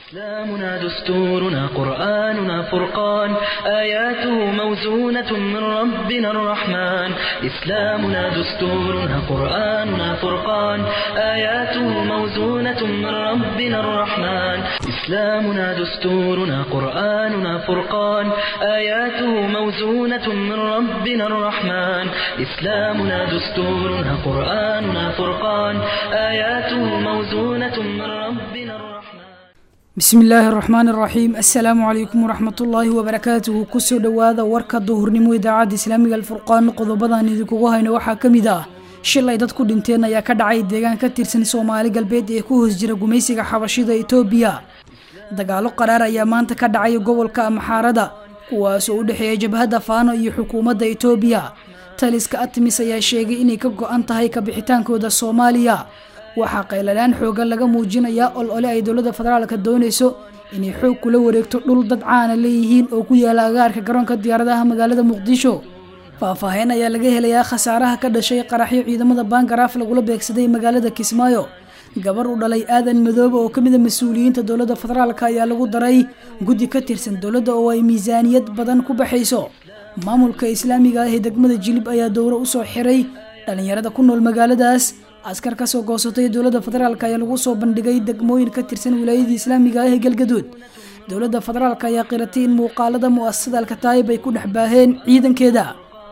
إسلامنا دستورنا قرآننا فرقان آياته موزونة من ربنا الرحمن إسلامنا دستورنا قرآننا فرقان آياته موزونة من ربنا الرحمن إسلامنا دستورنا قرآننا فرقان آياته موزونة من ربنا الرحمن إسلامنا دستورنا قرآننا فرقان آياته موزونة من ربنا الرحمن bismi illaahi araxmaan araxiim assalaamu calaykum waraxmatullaahi wabarakaatuhu kusoo dhowaada warka duhurnimo idaacadda islaamiga alfurqaan qodobadan idinkugu hayno waxaa ka mid ah shil ay dad ku dhinteen ayaa ka dhacay deegaan ka tirsan soomaali galbeed ee ku hoos jira gumaysiga xabashida itoobiya dagaalo qaraar ayaa maanta ka dhacay gobolka amaxaarada kuwaasoo u dhexeeya jabhadda faano iyo xukuumadda itoobiya taliska atmis ayaa sheegay inay ka go-an tahay kabixitaankooda soomaaliya waxaa qaylalaan xoogan laga muujinayaa olole ay dowladda federaalka doonayso inay xoog kula wareegto dhul dad caana leeyihiin oo ku yaala agaarka garoonka diyaaradaha magaalada muqdisho faahfaahin ayaa laga helayaa khasaaraha ka dhashay qaraxyo ciidamada baangaraaf lagula beegsaday magaalada kismaayo gabar u dhalay aadan madoobe oo kamid a mas-uuliyiinta dowladda federaalk ayaa lagu daray guddi ka tirsan dowladda oo ay miisaaniyad badan ku baxayso maamulka islaamiga ah ee degmada jilib ayaa dowro usoo xiray dhalinyarada ku nool magaaladaas askar kasoo goosatay dowladda federaalk ayaa lagu soo bandhigay degmooyin ka tirsan wilaayadii islaamiga ah ee galgaduud dowladda federaalk ayaa qiratay in muuqaalada mu'asasada alkataayib ay ku dhex baaheen ciidankeeda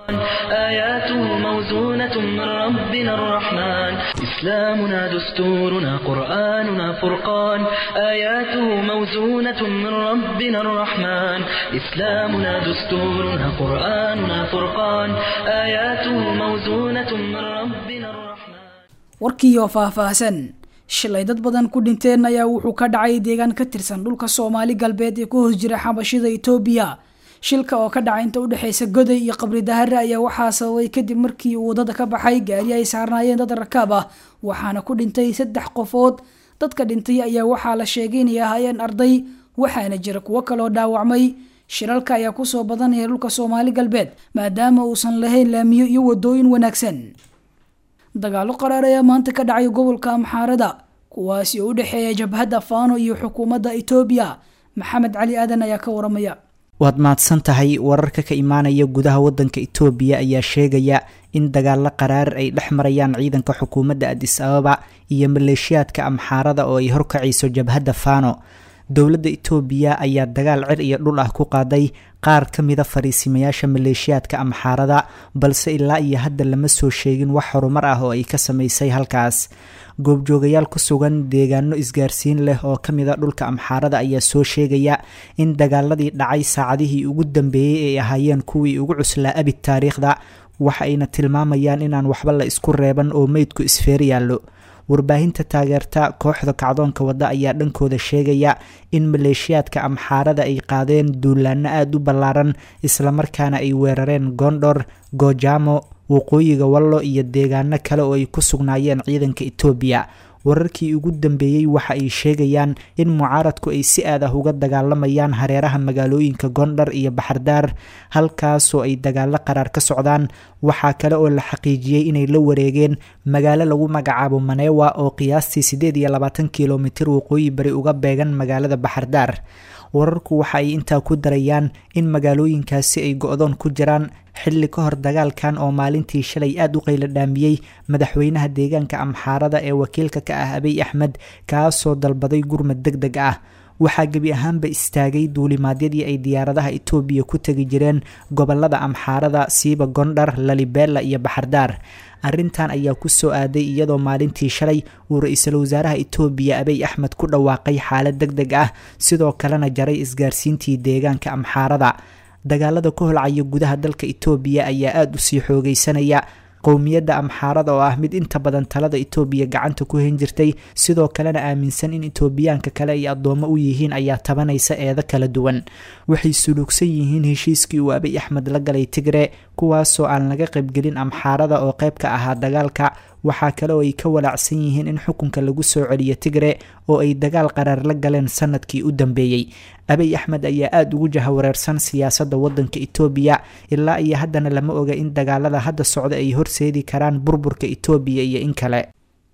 آياته موزونة من ربنا الرحمن إسلامنا دستورنا قرآننا فرقان آياته موزونة من ربنا الرحمن إسلامنا دستورنا قرآننا فرقان آياته موزونة من ربنا الرحمن warkiioo faahfaahsan shilay dad badan ku dhinteen ayaa wuxuu ka dhacay deegaan ka tirsan dhulka soomaali galbeed ee ku hoos jira xabashida itoobiya shilka oo ka dhacay inta udhexeysa goday iyo qabri dahare ayaa waxaa sababay kadib markii uu wadada ka baxay gaari ay saarnaayeen dad rakaab ah waxaana ku dhintay saddex qofood dadka dhintay ayaa waxaa la sheegay inay ahaayeen arday waxaana jira kuwo kaloo dhaawacmay shilalka ayaa kusoo badanaya dhulka soomaali galbeed maadaama uusan lahayn laamiyo iyo wadooyin wanaagsan dagaalo qaraar ayaa maanta ka dhacay gobolka amxaarada kuwaasi oo u dhexeeya jabhadda faano iyo xukuumadda itoobiya maxamed cali aadan ayaa ka waramaya waad mahadsan tahay wararka ka imaanaya gudaha wadanka itoobiya ayaa sheegaya in dagaalo qaraar ay dhex marayaan ciidanka xukuumadda adis ababa iyo maleeshiyaadka amxaarada oo ay horkacayso jabhadda faano dowladda itoobiya ayaa dagaal cir iyo dhul ah ku qaaday qaar ka mida fariisimayaasha maleeshiyaadka amxaarada balse ilaa iyo hadda lama soo sheegin wax horumar ah oo ay ka samaysay halkaas goobjoogayaal ku sugan deegaano isgaarsiin leh oo ka mida dhulka amxaarada ayaa soo sheegaya in dagaaladii dhacay saacadihii ugu dambeeyey ay ahaayeen kuwii ugu cuslaa abid taariikhda waxa ayna tilmaamayaan inaan waxba la isku reeban oo meydku isfeer yaallo warbaahinta taageerta kooxda kacdoonka wadda ayaa dhankooda sheegaya in maleeshiyaadka amxaarada ay qaadeen duulaano aada u ballaaran islamarkaana ay weerareen gondhor goojamo waqooyiga wallo iyo deegaano kale oo ay ku sugnaayeen ciidanka itoobiya wararkii ugu dambeeyey waxa ay sheegayaan in mucaaradku ay si aad ah uga dagaalamayaan hareeraha magaalooyinka gondhar iyo baxardaar halkaasoo ay dagaalo qaraar ka socdaan waxaa kale oo la xaqiijiyey inay la wareegeen magaalo lagu magacaabo manewa oo qiyaastii siddeed iyo labaatan kilomitir waqooyi bari uga beegan magaalada baxardaar wararku waxa ay intaa ku darayaan in magaalooyinkaasi ay go-doon ku jiraan xilli ka hor dagaalkan oo maalintii shalay aada u qaylo dhaamiyey madaxweynaha deegaanka amxaarada ee wakiilka ka ah abiy axmed kaasoo dalbaday gurmad deg deg ah waxaa gebi ahaanba istaagay duulimaadyadii ay diyaaradaha itoobiya ku tegi jireen gobolada amxaarada siiba gondhar lalibela iyo baxardaar arrintan ayaa ku soo aaday iyadoo maalintii shalay uu ra-iisul wasaaraha itoobiya abiy axmed ku dhawaaqay xaalad deg deg ah sidoo kalena jaray isgaarsiintii deegaanka amxaarada dagaalada ka holcaya gudaha dalka itoobiya ayaa aada u sii xoogeysanaya qowmiyadda amxaarada oo ah mid inta badan talada itoobiya gacanta ku hen jirtay sidoo kalena aaminsan in itoobiyaanka kale ay addoommo u yihiin ayaa tabanaysa eedo kala duwan waxay suluugsan yihiin heshiiskii uu abiy axmed la galay tigre kuwaasoo aan laga qaybgelin amxaarada oo qayb ka ahaa dagaalka waxaa kale oo ay ka walaacsan yihiin in xukunka lagu soo celiyo tigre oo ay dagaal qaraar la galeen sanadkii u dambeeyey abiy axmed ayaa aada ugu jahawareersan siyaasadda waddanka itoobiya ilaa iyo haddana lama oga in dagaalada hadda socda ay horseedi karaan burburka itoobiya iyo in kale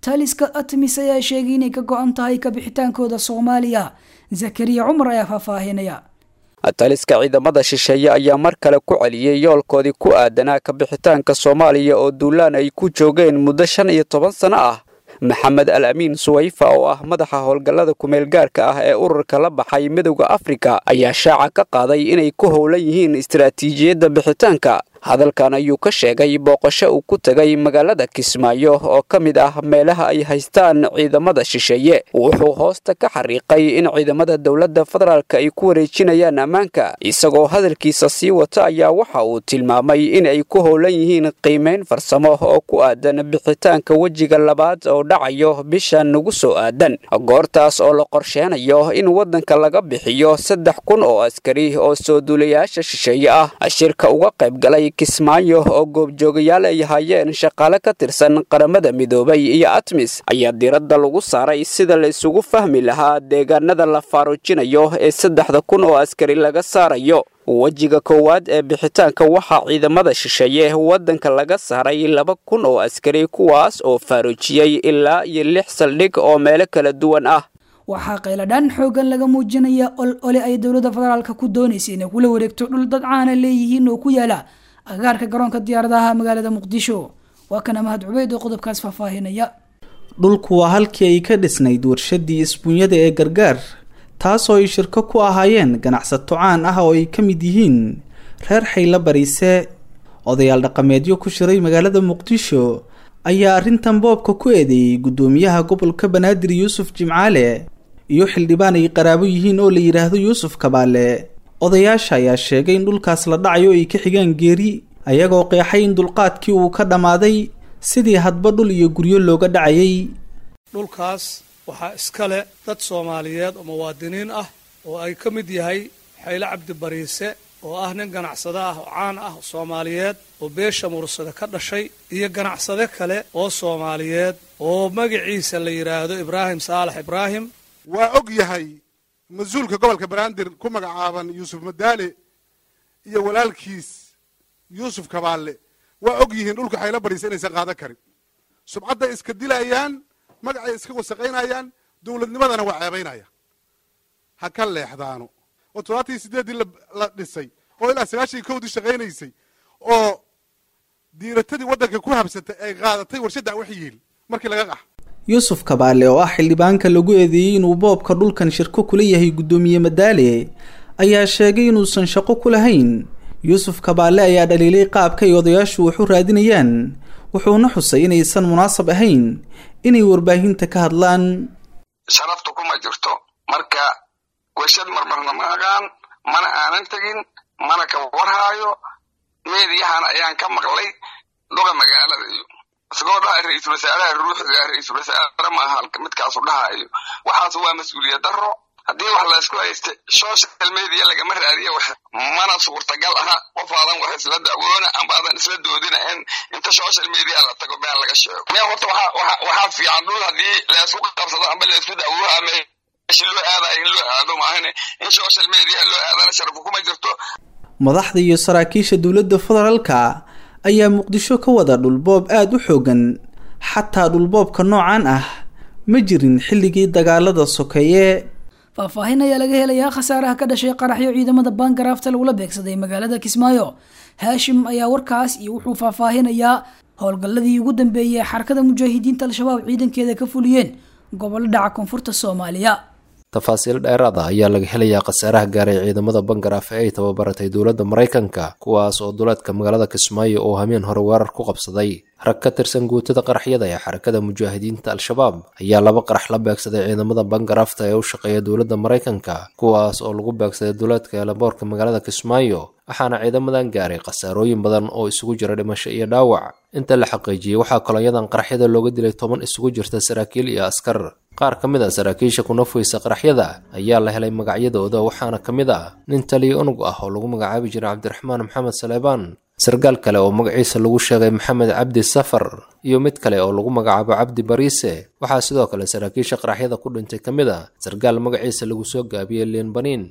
taliska atmis ayaa sheegay inay ka go-an tahay kabixitaankooda soomaaliya zakariya cumar ayaa faahfaahinaya taliska ciidamada shisheeye ayaa mar kale ku celiyey yoolkoodii ku aadanaa kabixitaanka soomaaliya oo duulaan ay ku joogeen muddo shan iyo toban sano ah maxamed al amiin suwayfa oo ah madaxa howlgallada kumeelgaarka ah ee ururka la baxay midowda afrika ayaa shaaca ka qaaday inay ku howlan yihiin istaraatiijiyadda bixitaanka hadalkan ayuu ka sheegay booqasho uu ku tegay magaalada kismaayo oo ka mid ah meelaha ay haystaan ciidamada shisheeye wuxuu hoosta ka xariiqay in ciidamada dowladda federaalk ay ku wareejinayaan ammaanka isagoo hadalkiisa sii wata ayaa waxa uu tilmaamay in ay ku howlan yihiin qiimayn farsamo oo ku aadan bixitaanka wejiga labaad oo dhacayo bisha nagu soo aadan goortaas oo la qorsheenayo in waddanka laga bixiyo saddex kun oo askari oo soo duulayaasha shisheeye ah shirka uga qayb galay kismaayo oo goobjoogayaal ay hayeen shaqaale ka tirsan qaramada midoobay iyo atmis ayaa diradda lagu saaray sida la isugu fahmi lahaa deegaanada la faaruujinayo ee saddexda kun oo askari laga saarayo wejiga koowaad ee bixitaanka waxaa ciidamada shisheeye waddanka laga saaray laba kun oo askari kuwaas oo faaruujiyey ilaa iyo lix saldhig oo meelo kala duwan ah waxaa qayladhaan xoogan laga muujinaya ol ole ay dowladda federaalka ku doonaysa inay kula wareegto dhul dad caana leeyihiin oo ku yaala agaarka garoonka diyaaradaha magaalada muqdisho waa kana mahad cubeyd oo qodobkaas faahfaahinaya dhulku waa halkii ay ka dhisnayd warshadii isbuunyada ee gargaar taasoo ay shirko ku ahaayeen ganacsato caan ah oo ay ka mid yihiin reer xayla bariise odayaal dhaqameedyo ku shiray magaalada muqdisho ayaa arrintan boobka ku eedeeyey guddoomiyaha gobolka banaadir yuusuf jimcaale iyo xildhibaan ay qaraabo yihiin oo la yidhaahdo yuusuf kabaale odayaasha ayaa sheegay in dhulkaas la dhacayo ay ka xigaan geeri ayagoo qeexay in dulqaadkii uu ka dhammaaday sidii hadba dhul iyo guryo looga dhacayay dhulkaas waxaa iska leh dad soomaaliyeed oo muwaadiniin ah oo ay ka mid yahay xayle cabdi bariise oo ah nin ganacsade ah oo caan ah soomaaliyeed oo beesha mursada ka dhashay iyo ganacsade kale oo soomaaliyeed oo magaciisa la yidhaahdo ibraahim saalax ibraahim waa og yahay mas-uulka gobolka banaadir ku magacaaban yuusuf madaale iyo walaalkiis yuusuf kabaalle waa og yihiin dhulka xaylo bariisa inaysan qaadan karin subcadday iska dilayaan magacay iska wasaqaynayaan dowladnimadana waa ceebaynaya ha ka leexdaano oo toddobaatan iyo siddeeddii la dhisay oo ilaa sagaashan iyo kowdii shaqaynaysay oo diiratadii waddanka ku habsatay ay qaadatay warshadda wax yiil markii laga qax yuusuf kabaale oo ah xildhibaanka lagu eedeeyey inuu boobka dhulkan shirko kula yahay guddoomiye madaale ayaa sheegay inuusan shaqo ku lahayn yuusuf kabaale ayaa dhaliilay qaabka ay odayaashu wax u raadinayaan wuxuuna xusay inaysan munaasab ahayn inay warbaahinta ka hadlaan sharaftu kuma jirto marka warshad marmarna ma aqaan mana aanan tegin mana ka warhaayo meediyahan ayaan ka maqlay dhuga magaalada iyo isagoo dhahay ra-iisul wasaaraha ruuxiga ra-iisul wasaare maaha halka midkaasu dhahayo waxaas waa mas-uuliyad daro haddii wax laysku haysta social media lagama raadiya wax mana suurtagal aha qof aadan wax isla dacwoona amba aadan isla doodina in inta social media la tago been laga sheego me horta waxaa fiican dhul haddii laysku qabsado amba laysku dacwooha meeshi loo aadayo in loo aado maahane in social media loo aadana sharafku kuma jirto madaxda iyo saraakiisha dowladda federaalka ayaa muqdisho ka wada dhulboob aada u xoogan xataa dhulboobka noocan ah ma jirin xilligii dagaalada sokeeye faahfaahin ayaa laga helayaa khasaaraha ka dhashay qaraxyo ciidamada baangaraafta lagula beegsaday magaalada kismaayo haashim ayaa warkaas iyo wuxuu faahfaahinayaa howlgalladii ugu dambeeyey ee xarakada mujaahidiinta al-shabaab ciidankeeda ka fuliyeen gobollo dhaca koonfurta soomaaliya tafaasiil dheeraada ayaa laga helayaa khasaaraha gaaray ciidamada bangaraaf ee ay tababaratay dowladda maraykanka kuwaas oo duleedka magaalada kismaayo oo hameen hore weerar ku qabsaday rag ka tirsan guutada qaraxyada ee xarakada mujaahidiinta al-shabaab ayaa laba qarax la beegsaday ciidamada bangaraafta ee u shaqeeya dowladda maraykanka kuwaas oo lagu beegsaday duleedka eelaboorka magaalada kismaayo waxaana ciidamadan gaaray khasaarooyin badan oo isugu jira dhimasho iyo dhaawac inta la xaqiijiyey waxaa kolonyadan qaraxyada looga dilay toban isugu jirta saraakiil iyo askar qaar ka mid a saraakiisha kunafweysa qaraxyada ayaa la helay magacyadooda waxaana ka mid ah nin taliyo unug ah oo lagu magacaabi jiray cabdiraxmaan maxamed saleebaan sarkaal kale oo magaciisa lagu sheegay maxamed cabdi safar iyo mid kale oo lagu magacaabo cabdi bariise waxaa sidoo kale saraakiisha qaraxyada ku dhintay ka mid a sarkaal magaciisa lagu soo gaabiyey liin baniin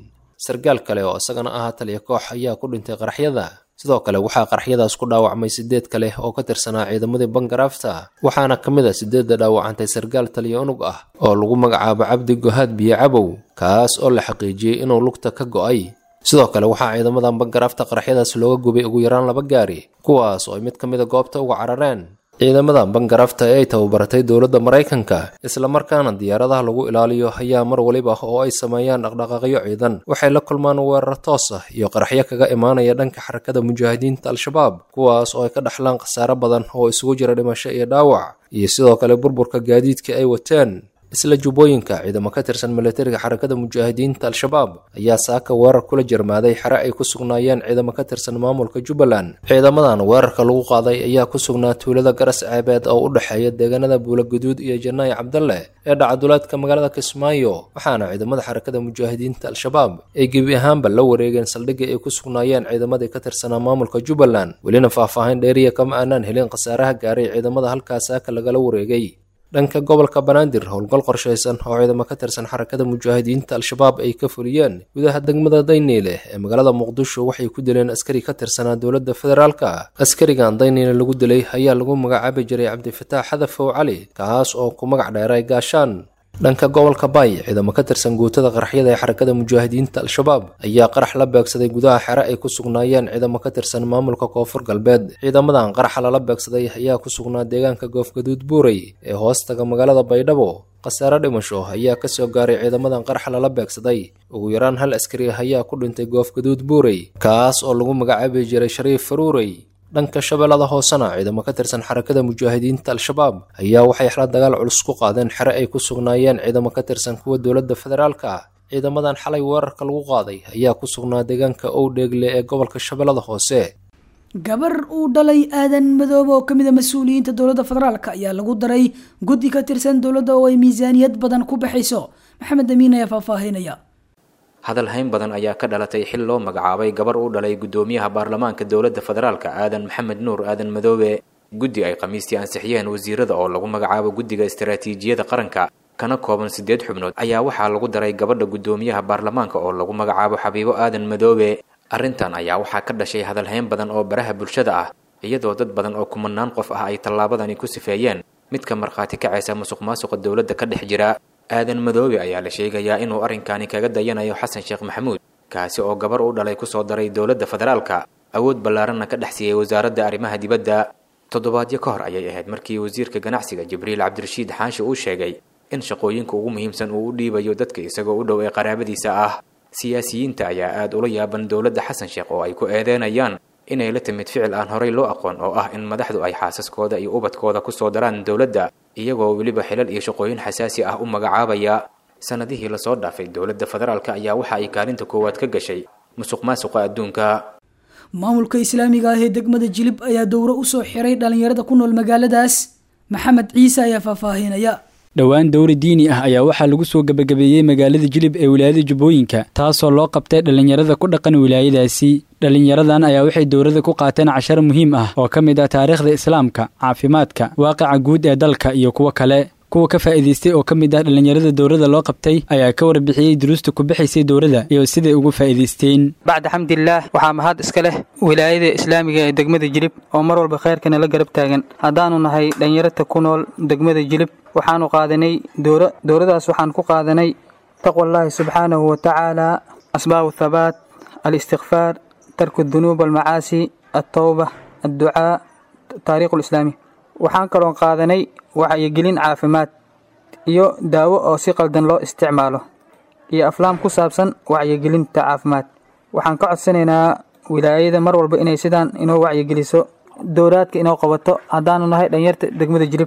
sargaal kale oo isagana ahaa taliya koox ayaa ku dhintay qaraxyada sidoo kale waxaa qaraxyadaas ku dhaawacmay sideed kale oo ka tirsanaa ciidamadii bangaraafta waxaana ka mid a sideedda dhaawacantay sargaal taliya unug ah oo lagu magacaabo cabdi gohaad biyo cabow kaas oo la xaqiijiyey inuu lugta ka go'ay sidoo kale waxaa ciidamadan bangaraafta qaraxyadaas looga gubay ugu yaraan laba gaari kuwaas oo ay mid ka mida goobta uga carareen ciidamadan bangaraafta ee ay tababaratay dowladda maraykanka islamarkaana diyaaradaha lagu ilaaliyo ayaa mar waliba oo ay sameeyaan dhaqdhaqaaqyo ciidan waxay la kulmaan weerar toos ah iyo qaraxyo kaga imaanaya dhanka xarakada mujaahidiinta al-shabaab kuwaas oo ay ka dhaxlaan khasaare badan oo isugu jira dhimasho iyo dhaawac iyo sidoo kale burburka gaadiidka ay wateen isla jubbooyinka ciidamo ka tirsan milatariga xarakada mujaahidiinta al-shabaab ayaa saaka weerar kula jarmaaday xere ay ku sugnaayeen ciidamo ka tirsan maamulka jubbaland ciidamadan weerarka lagu qaaday ayaa ku sugnaa tuulada garas ceebeed oo u dhexeeya deegaanada buulaguduud iyo janaayi cabdalle ee dhacduleedka magaalada kismaayo waxaana ciidamada xarakada mujaahidiinta al-shabaab ay gebi ahaanba la wareegeen saldhigii ay ku sugnaayeen ciidamadii ka tirsanaa maamulka jubbaland welina faahfaahin dheeriya kama aanaan helin khasaaraha gaaray ciidamada halkaas saaka lagala wareegay dhanka gobolka banaadir howlgal qorshaysan oo ciidamo ka tirsan xarakada mujaahidiinta al-shabaab ay ka fuliyeen gudaha degmada dayniile ee magaalada muqdisho waxay ku dileen askari ka tirsanaa dowladda federaalka askarigan dayniile lagu dilay ayaa lagu magacaabi jiray cabdifataax xadafow cali kaas oo ku magac dheeray gaashaan dhanka gobolka baay ciidamo ka tirsan guutada qaraxyada ee xarakada mujaahidiinta al-shabaab ayaa qarax la beegsaday gudaha xere ay ku sugnaayeen ciidamo ka tirsan maamulka koonfur galbeed ciidamadan qaraxa lala beegsaday ayaa ku sugnaa deegaanka goofgaduud buurey ee hoostaga magaalada baydhabo khasaare dhimasho ayaa kasoo gaaray ciidamadan qaraxa lala beegsaday ugu yaraan hal askari ayaa ku dhintay goofgaduud buurey kaas oo lagu magacaabi jiray shariif faruurey dhanka shabeellada hoosena ciidamo ka tirsan xarakada mujaahidiinta al-shabaab ayaa waxay xala dagaal culus ku qaadeen xere ay ku sugnaayeen ciidamo ka tirsan kuwa dowladda federaalka ciidamadan xalay weerarka lagu qaaday ayaa ku sugnaa deegaanka owdheegle ee gobolka shabeellada hoose gabar uu dhalay aadan madoobe oo kamid a mas-uuliyiinta dowladda federaalk ayaa lagu daray guddi ka tirsan dowladda oo ay miisaaniyad badan ku baxayso maxamed amiin ayaa faahfaahinaya hadal hayn badan ayaa ka dhalatay xil loo magacaabay gabar uu dhalay guddoomiyaha baarlamaanka dowladda federaalka aadan maxamed nuur aadan madoobe guddi ay khamiistii ansixiyeen wasiirada oo lagu magacaabo guddiga istaraatiijiyada qaranka kana kooban siddeed xubnood ayaa waxaa lagu daray gabadha guddoomiyaha baarlamaanka oo lagu magacaabo xabiibo aadan madoobe arrintan ayaa waxaa ka dhashay hadalhayn badan oo baraha bulshada ah iyadoo dad badan oo kumanaan qof ah ay tallaabadani ku sifeeyeen midka markhaati kacaysa musuq maasuqa dowladda ka dhex jira aadan madoobe ayaa la sheegayaa inuu arrinkani kaga dayanayo xasan sheekh maxamuud kaasi oo gabar u dhalay kusoo daray dowladda federaalka awood ballaaranna ka dhex siiyey wasaaradda arrimaha dibadda toddobaadyo ka hor ayay ahayd markii wasiirka ganacsiga jibriil cabdirashiid xaashi uu sheegay in shaqooyinka ugu muhiimsan uu u dhiibayo dadka isagoo u dhow ee qaraabadiisa ah siyaasiyiinta ayaa aada ula yaaban dowladda xasan sheekh oo ay ku eedeynayaan inay la timid ficil aan horay loo aqoon oo ah in madaxdu ay xaasaskooda iyo ubadkooda kusoo daraan dowladda iyagoo weliba xilal iyo shaqooyin xasaasi ah u magacaabaya sanadihii lasoo dhaafay dowladda federaalk ayaa waxa ay kaalinta koowaad ka gashay musuq maasuqa adduunka maamulka islaamiga ah ee degmada jilib ayaa dowro usoo xiray dhalinyarada ku nool magaaladaas maxamed ciise ayaa faahfaahinaya dhowaan dowri diini ah ayaa waxaa lagu soo gebagabeeyey magaalada jilib ee wilaayada jubbooyinka taasoo loo qabtay dhallinyarada ku dhaqan wilaayadaasi dhallinyaradan ayaa waxay dowladda ku qaateen cashar muhiim ah oo ka mid ah taariikhda islaamka caafimaadka waaqica guud ee dalka iyo kuwo kale kuwa ka faa'iidaystay oo ka mid ah dhallinyarada dowladda loo qabtay ayaa ka warbixiyey duruusta ku bixaysay dowladda iyo siday ugu faa'iidaysteen bacda xamdillaah waxaa mahad iska leh wilaayada islaamiga ee degmada jilib oo mar walba khayrkana la garab taagan haddaanu nahay dhallinyarata ku nool degmada jilib waxaanu qaadanay dowra dowladaas waxaan ku qaadanay taqwallaahi subxaanahu wa tacaala asbaabu thabaat alistikfaar tarku dunuub almacaasi altowba adducaa taariikhu lislaami waxaan kaloon qaadanay wacyigelin caafimaad iyo daawo oo si qaldan loo isticmaalo iyo aflaam ku saabsan wacyigelinta caafimaad waxaan ka codsanaynaa wilaayada mar walba inay sidaan inoo wacyigeliso dowlaadka inoo qabato haddaanu nahay dhalinyarta degmada jilib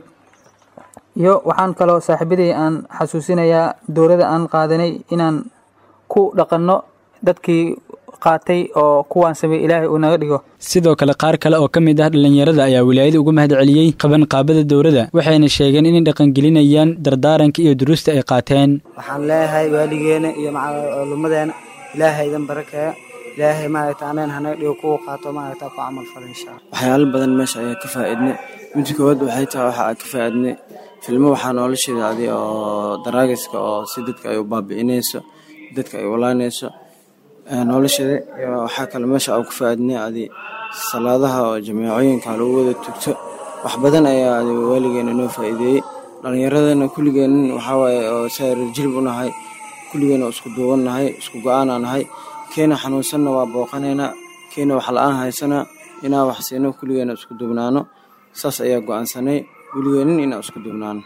iyo waxaan kaloo saaxiibadii aan xasuusinayaa dowladda aan qaadanay inaan ku dhaqanno dadkii qaatay oo kuwaan sameey ilaahay uu naga dhigo sidoo kale qaar kale oo ka mid ah dhallinyarada ayaa wilaayada ugu mahad celiyey qabanqaabada dowladda waxayna sheegeen inay dhaqangelinayaan dardaaranka iyo duruusta ay qaateen waxaan leeyahay waaligeena iyo maclumadeena ilaahay idan barakeeya ilaahay maaragta aneen hanaga dhigo kuwa qaato maaragta ku camal fala insha allah waxyaalo badan meesha ayaa ka faa'iidnay midda koowaad waxay tahay waxa aan ka faa'iidnay filmo waxaa noola sheegaaday oo daraagiska oo si dadka ay u baabi'inayso dadka ay walaanayso nolosheeda iyo waxaa kale meesha aan ku faaidnay adi salaadaha oo jameecooyinka lagu wada tugto wax badan ayaa adi waaligeena noo faa'iideeyey dhallinyaradana kulligeen waxawaaye oo saar jilib u nahay kulligeen oo isku duuban nahay isku go-aanaa nahay keena xanuunsanna waa booqanaynaa keena wax la-aan haysana inaan wax siino kulligeena isku duubnaano saas ayaa go-aansanay weligeenin inaan isku duubnaano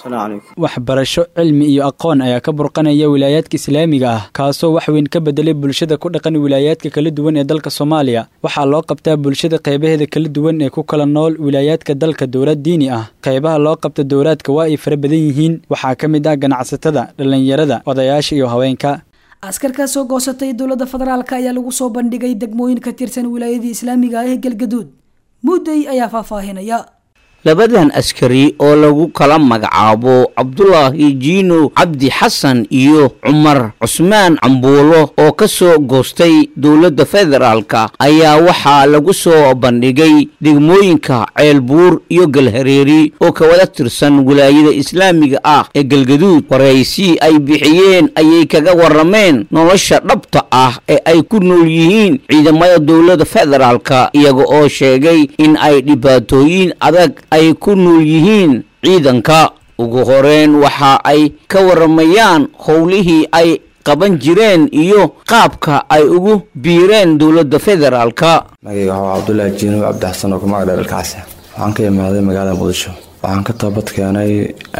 waxbarasho cilmi iyo aqoon ayaa ka burqanaya wilaayaadka islaamiga ah kaasoo wax weyn ka bedelay bulshada ku dhaqan wilaayaadka kala duwan ee dalka soomaaliya waxaa loo qabtaa bulshada qaybaheeda kala duwan ee ku kala nool wilaayaadka dalka dowlad diini ah qaybaha loo qabta dowlaadka waa ay fara badan yihiin waxaa ka mid ah ganacsatada dhallinyarada odayaasha iyo haweenka askar ka soo goosatay dowladda federaalk ayaa lagu soo bandhigay degmooyin ka tirsan wilaayadii islaamiga ah ee galgaduud mudday ayaa faahfaahinaya labadan askari oo lagu kala magacaabo cabdulaahi jiino cabdi xasan iyo cumar cusmaan cambuulo oo ka soo goostay dowladda federaalka ayaa waxaa lagu soo bandhigay degmooyinka ceelbuur iyo galhareeri oo ka wada tirsan wilaayada islaamiga ah ee galgaduud waraysi ay bixiyeen ayay kaga warrameen nolosha dhabta ah ee ay ku nool yihiin ciidamada dowladda federaalka iyaga oo sheegay in ay dhibaatooyin adag ay ku nool yihiin ciidanka ugu horeyn waxa ay ka warramayaan howlihii ay qaban jireen iyo qaabka ay ugu biireen dowladda federaalka magayga waxaa cabdulaahi jiinow cabdixasan oo kumagac dheer alkacsi waxaan ka imaaday magaalada muqdisho waxaan ka toobad keenay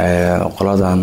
qoladan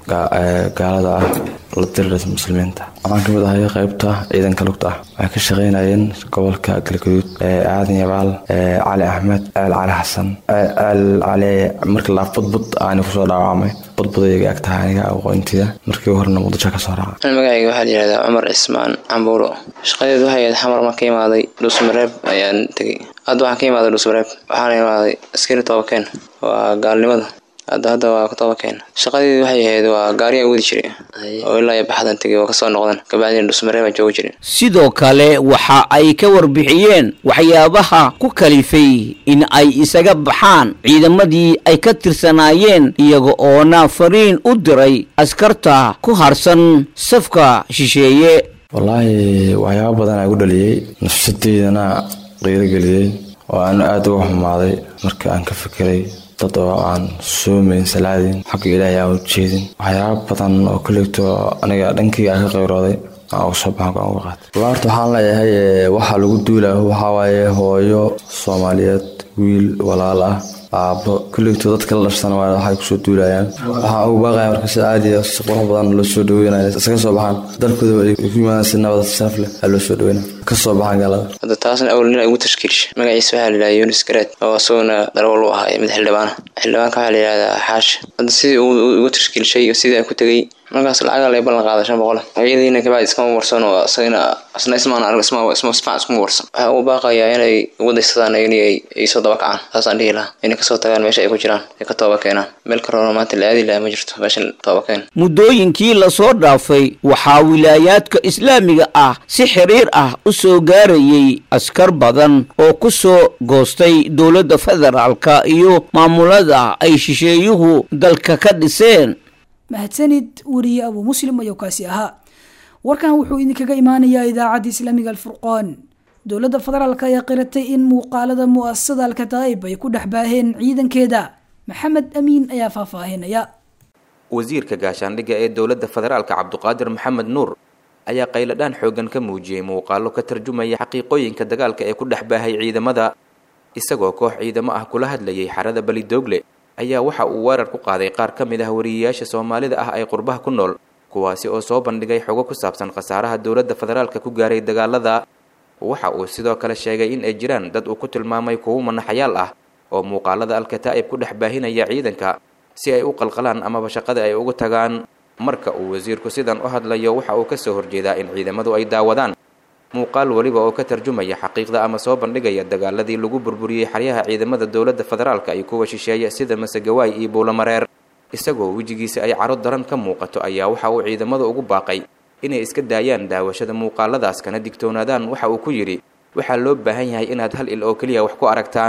gaalada ah la diriraysa muslimiinta waxaan ka mid ahay qaybta ciidanka lugta ah waxay ka shaqaynayeen gobolka galgaduud aadan yabaal cali axmed ceel cali xasan ceel cali markii laa budbud aani kusoo dhaawacmay budbudayga ag tahay aniga aqoontida markii horena muqdisho kasoo raaca magacayga waxaa la yihahdaa cumar cismaan cambuuro shaqadeedu waxay ahayd xamar ma ka imaaday dhuusmareeb ayaan tegey hadda waxaan ka imaaday dhuusmareeb waxaana imaaday askari toobakeen waa gaalnimada hadda hadda waa kutobakeen shaqadeedu waxay ahayd waa gaariyaa wadi jiray oo ilaa iyo baxdan tegay oo kasoo noqdan kabacdina dhusmareebaa joogi jiray sidoo kale waxa ay ka warbixiyeen waxyaabaha ku kalifay in ay isaga baxaan ciidamadii ay ka tirsanaayeen iyaga oona fariin u diray askarta ku harsan safka shisheeye wallaahi waxyaaba badan aa gu dhaliyey nafsadeydana qiirogeliyey oo aan aada uga xumaaday marka aan ka fikiray dad oo aan soomayn salaadin xagga ilaahay aan u jeedin waxyaaba badan oo kollegto aniga dhankayga aan ka qayrooday aan uga soo baxan aan uga qaatay wallaarta waxaan leeyahay waxaa lagu duulaa waxaa waaye hooyo soomaaliyeed wiil walaal ah aabbo kollegto dadka la dharsana waa waxay kusoo duulayaan waxaan ugu baaqaya marka si caadiya si qurux badan loo soo dhaweynaya iskaga soo baxaan dalkooda ay ku yimaadaan si nabad sharaf leh aa loo soo dhaweynaya ka soo baxaan gaalada hadda taasna awal nin ay ugu tashkiilisha magaciisa waxaa la yidhahdaa yunis gareed oo isaguna darawal u ahaa mid xildhibaana xildhibaanka waxaa la yidhahdaa xaash hadda sidii uu ugu tashkiilishay iyo sidii aan ku tegey markaas lacagaa lay ballan qaaday shan boqol ayadiina kabacdi iskama warsan oo isagana isna ismaan arag isma isma isfac iskuma warsan waxaa ugu baaqayaa inay ugu daysadaan inay ay soo daba kacaan saasaan dhihi lahaa inay kasoo tagaan meesha ay ku jiraan ay ka tooba keenaan meel karoona maanta la aadi lahaa ma jirto meesha tooba keen muddooyinkii lasoo dhaafay waxaa wilaayaadka islaamiga ah si xiriir ah u soo gaarayay askar badan oo ku soo goostay dowladda federaalka iyo maamulada ay shisheeyuhu dalka ka dhiseen mahadsanid weriye abuu muslim ayuu kaasi ahaa warkan wuxuu idinkaga imaanayaa idaacadda islaamiga alfurqaan dowladda federaalk ayaa qiratay in muuqaalada mu'asasada alkataa'ib ay ku dhex baaheen ciidankeeda maxamed amiin ayaa faahfaahinaya wasiirka gaashaandhigga ee dowladda federaalka cabduqaadir maxamed nuur ayaa qayladhaan xooggan ka muujiyey muuqaalo ka tarjumaya xaqiiqooyinka dagaalka ee ku dhex baahay ciidamada isagoo koox ciidamo ah kula hadlayay xarada belidoogle ayaa waxa uu weerar ku qaaday qaar ka mid ah wariyeyaasha soomaalida ah ee qurbaha ku nool kuwaasi oo soo bandhigay xogo ku saabsan khasaaraha dowladda federaalka ku gaaray dagaalada waxa uu sidoo kale sheegay in ay jiraan dad uu ku tilmaamay kuwo manaxayaal ah oo muuqaalada alkataa'ib ku dhex baahinaya ciidanka si ay u qalqalaan amaba shaqada ay ugu tagaan marka uu wasiirku sidan u hadlayo waxa uu kasoo horjeedaa in ciidamadu ay daawadaan muuqaal weliba oo ka tarjumaya xaqiiqda ama soo bandhigaya dagaaladii lagu burburiyey xaryaha ciidamada dowladda federaalka iyo kuwa shisheeye sida masegawaay iyo buulamareer isagoo wejigiisa ay caro daran ka muuqato ayaa waxa uu ciidamada ugu baaqay inay iska daayaan daawashada muuqaaladaas kana digtoonaadaan waxa uu ku yidhi waxaa loo baahan yahay inaad hal il oo keliya wax ku aragtaan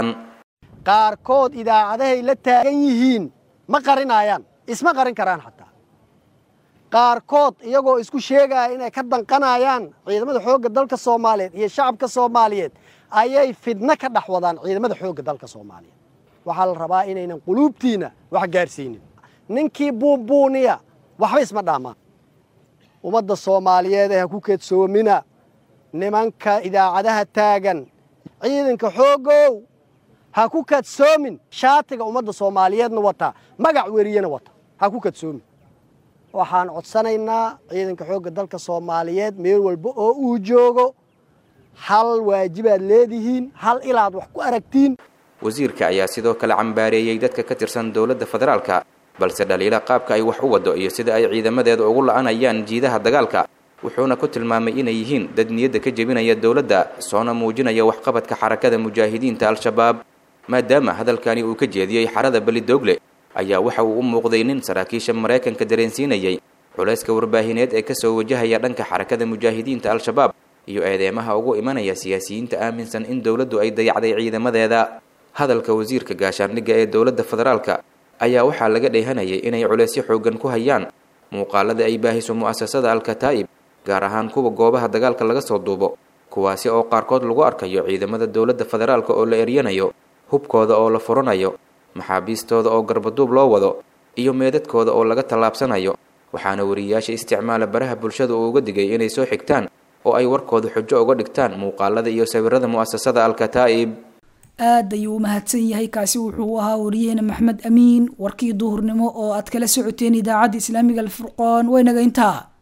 qaarkood idaacadahay la taagan yihiin ma qarinayaan isma qarin karaan xataa qaarkood iyagoo isku sheegaya inay ka danqanayaan ciidamada xoogga dalka soomaaliyeed iyo shacabka soomaaliyeed ayay fidno ka dhex wadaan ciidamada xoogga dalka soomaaliyeed waxaa la rabaa inaynan quluubtiina wax gaarsiinin ninkii buunbuuniya waxba isma dhaamaan ummadda soomaaliyeed ee ha ku keedsoomina nimanka idaacadaha taagan ciidanka xooggow ha ku kadsoomin shaatiga ummadda soomaaliyeedna wata magac weriyena wata ha ku kadsoomin waxaan codsanaynaa ciidanka xoogga dalka soomaaliyeed meel walba oo uu joogo hal waajibaad leedihiin hal ilaad wax ku aragtiin wasiirka ayaa sidoo kale cambaareeyey dadka ka tirsan dowladda federaalka balse dhaliila qaabka ay wax u waddo iyo sida ay ciidamadeeda ugu la'anayaan jiidaha dagaalka wuxuuna ku tilmaamay inay yihiin dad niyadda ka jebinaya dowladda soona muujinaya waxqabadka xarakada mujaahidiinta al-shabaab maadaama hadalkani uu ka jeediyey xarada belidoogle ayaa waxa uu u muuqday nin saraakiisha maraykanka dareensiinayay culayska warbaahineed ee kasoo wajahaya dhanka xarakada mujaahidiinta al-shabaab iyo eedeemaha ugu imanaya siyaasiyiinta aaminsan in dowladdu ay dayacday ciidamadeeda hadalka wasiirka gaashaandhigga ee dowladda federaalka ayaa waxaa laga dheehanayay inay culaysyo xooggan ku hayaan muuqaalada ay baahiso mu'asasada al-kataa'ib gaar ahaan kuwa goobaha dagaalka laga soo duubo kuwaasi oo qaarkood lagu arkayo ciidamada dowladda federaalka oo la eryanayo hubkooda oo la furanayo maxaabiistooda oo garbaduub loo wado iyo meedadkooda oo laga tallaabsanayo waxaana wariyayaasha isticmaala baraha bulshada uu uga digay inay soo xigtaan oo ay warkooda xujo uga dhigtaan muuqaalada iyo sawirada mu'asasada al-kataa'ib aad ayuu u mahadsan yahay kaasi wuxuu ahaa wariyaheena maxmed amiin warkii duhurnimo oo aad kala socoteen idaacadda islaamiga alfurqaan waynaga intaa